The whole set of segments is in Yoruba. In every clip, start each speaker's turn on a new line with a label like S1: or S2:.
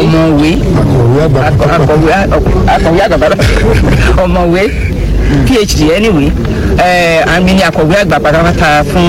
S1: ọ̀mọ̀wé
S2: akọ̀wé àgbà
S1: akọ̀wé akọ̀wé àgbà ọ̀mọ̀wé phd anyway ẹ̀ àmì ni akọ̀wé àgbà pátápátá fún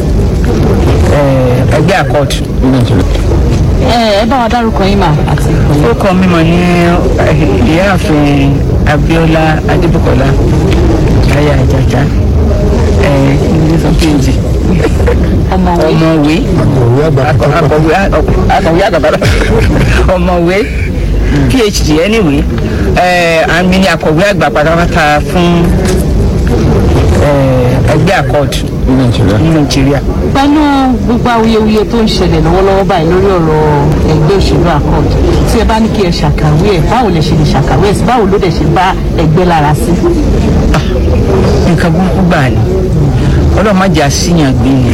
S1: ẹ̀, ẹgbẹ́ accord.
S3: ẹ ẹ bá wa dárúkọ yín mà àti ìpínlẹ̀.
S1: orúkọ mi mọ̀ ní ẹ̀, ìyáàfin abiola adébùkọ́lá aya àjàjà ẹ̀ ìdílé sọ phd
S3: ọmọwé
S1: ọ̀mọ̀wé
S2: akọ̀wé àgbà
S1: akọ̀wé akọ̀wé àgbà ọ̀mọ̀wé phd anyway ẹ̀ àmì ni akọ̀wé àgbà pátápátá fún ẹ̀, ẹgbẹ́ accord
S2: ní nàìjíríà.
S1: ní nàìjíríà.
S3: pẹ̀lú gbogbo awuyewuye tó ń ṣẹlẹ̀ lọ́wọ́lọ́wọ́ báyìí lórí ọ̀rọ̀ ẹgbẹ́ òṣèlú accord tí ẹ bá ní kí ẹ ṣàkàwé ẹ̀ báwo lè ṣe lè ṣàkàwé ẹ̀ sí báwo ló dẹ̀ ṣe bá ẹgbẹ́ lára sí.
S1: nǹkan burúkú gbà ní ọlọ́run má jẹ́ àṣìyàn gbé ni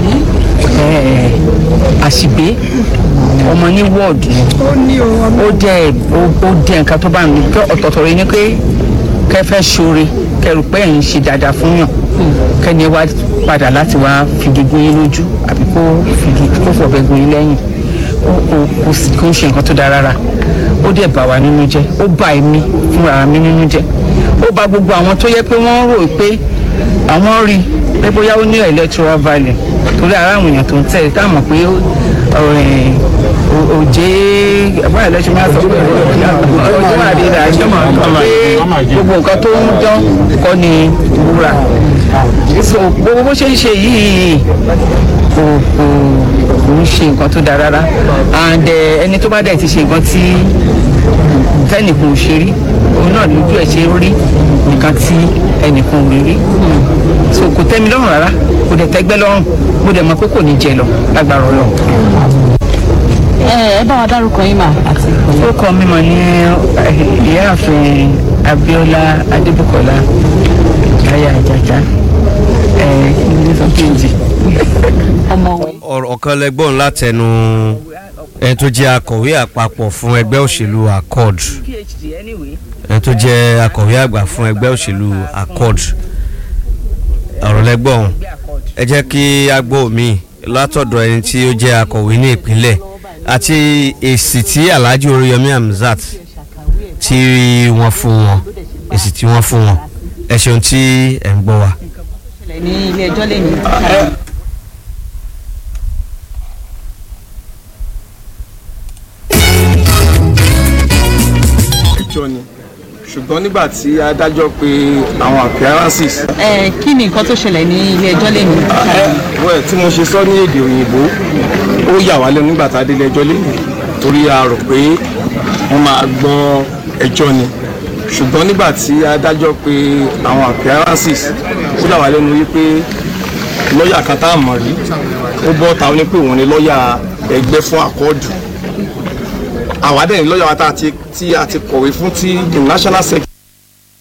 S1: Ẹ̀, àṣìgbé ọmọ ní wọ́ọ̀dù ó jẹ́ ó- ó jẹ́ nǹkan tó bá mi kí ọ̀tọ̀ọ̀tọ̀ rẹ ni pé kẹ́ fẹ́ ṣoore kẹrù pé ẹ̀yin ṣe dáadáa fún yàn kẹ́ni wá padà láti wá fìdí gún yín lójú àbí kó fìdí kó fọ̀bẹ gún yín lẹ́yìn Ó- ó- kò sì kó ń ṣe nǹkan tó dáa rárá ó dẹ̀ bà wá nínú jẹ́ ó bà èmi fúnra mi nínú jẹ́ ó bà gbogbo àwọn tó yẹ pé wọ́n rò pé àwọn rí i pé bóyá ó ní electoral value torí ara àwọn èèyàn tó ń tẹ̀ ká mọ̀ pé ó- ọ̀rẹ́ ò- òjé báyìí lẹ́sìn máa sọ pé ọjọ́ máa rí ra ẹjọ́ máa sọ pé gbogbo nǹkan tó ń dán kọ́ ni wúrà so gbogbo bó ṣe ń ṣe yìí kò kò kò ń ṣe nǹkan tó dáa rárá and eh, ẹni tó bá dẹ̀ ti ṣe nǹkan tí tẹnìkan ò ṣe rí òun náà lójú ẹ̀ ṣe rí nǹkan tí ẹnìkan ò rí rí so kò tẹ́ mi lọ́rùn rárá kò dẹ̀ tẹ́gbẹ́ lọ́rùn mo dẹ̀ mọ̀ pé kò ní jẹ lọ lágbára ọlọ́run.
S3: ẹ ẹ bá wa dárúkọ yín mà àti ìpínlẹ̀.
S1: orúkọ mi mọ̀ ní ẹ̀, ìyáàfin abiola adébùkọ́lá aya àjàjà ẹ̀ ìdílé sọ phd.
S3: ọmọwé.
S4: ọ̀rọ̀ kan lẹ́gbọ́n látẹnu ẹni tó jẹ́ akọ̀wé àpapọ̀ fún ẹgbẹ́ òṣèlú accord
S1: phd anyway.
S4: ẹni tó jẹ́ akọ̀wé àgbà fún ẹgbẹ́ òṣèlú accord ọ̀rọ̀ lẹ́gbọ́n ẹ jẹ́ kí a gbọ́ mi látọ̀dọ̀ ẹni tí ó jẹ́ akọ̀wé ní ìpínlẹ̀ àti èsì tí alhaji oríyọmí hamzat tí wọ́n fún wọn èsì tí wọ́n fún wọn ẹ ṣeun tí ẹ̀ ń gbọ́ wa.
S3: ṣẹlẹ̀ ní ilé ẹjọ́ lẹ́yìn.
S5: ìjọ ni ṣùgbọ́n nígbà tí adájọ́ pe àwọn appearances
S3: ẹ kí ni nǹkan tó ṣẹlẹ̀ ní ilé ẹjọ́ lẹ́yìn.
S5: well tí mo ṣe sọ ní èdè òyìnbó ó yà wá lẹ́nu nígbà tá a délé ẹjọ́ lẹ́yìn torí a rò pé wọ́n máa gbọ́ ẹjọ́ ni ṣùgbọ́n nígbà tí adájọ́ pe àwọn appearances ó yà wá lẹ́nu wípé lọ́ọ̀yà kan tá a mọ̀ rí ó bọ́ ta ó ní pé òun ni lọ́ọ̀yà ẹgbẹ́ fún àkọọ́dù àwa dẹ̀ ní lọ́ọ̀yà wa tá a ti tí a ti kọ̀wé fún tí the national secretary